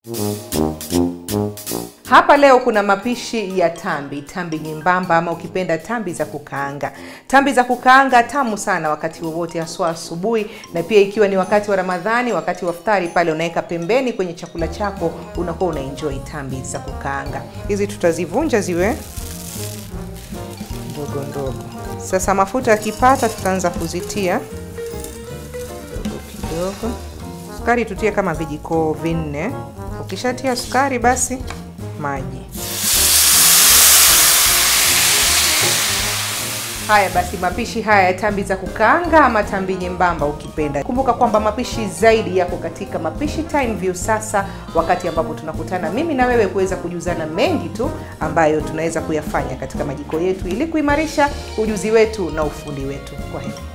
Hapa leo kuna mapishi ya tambi, tambi nyembamba ama ukipenda tambi za kukaanga. Tambi za kukaanga tamu sana wakati wowote, haswa asubuhi, na pia ikiwa ni wakati wa Ramadhani, wakati wa iftari pale unaweka pembeni kwenye chakula chako, unakuwa una enjoy tambi za kukaanga. Hizi tutazivunja ziwe ndogo ndogo. Sasa mafuta yakipata, tutaanza kuzitia kidogo kidogo. Sukari tutie kama vijiko vinne. Ukishatia sukari basi maji. Haya basi, mapishi haya ya tambi za kukaanga ama tambi nyembamba ukipenda. Kumbuka kwamba mapishi zaidi yako katika Mapishi Time View sasa, wakati ambapo tunakutana mimi na wewe kuweza kujuzana mengi tu ambayo tunaweza kuyafanya katika majiko yetu ili kuimarisha ujuzi wetu na ufundi wetu. Kwa heri.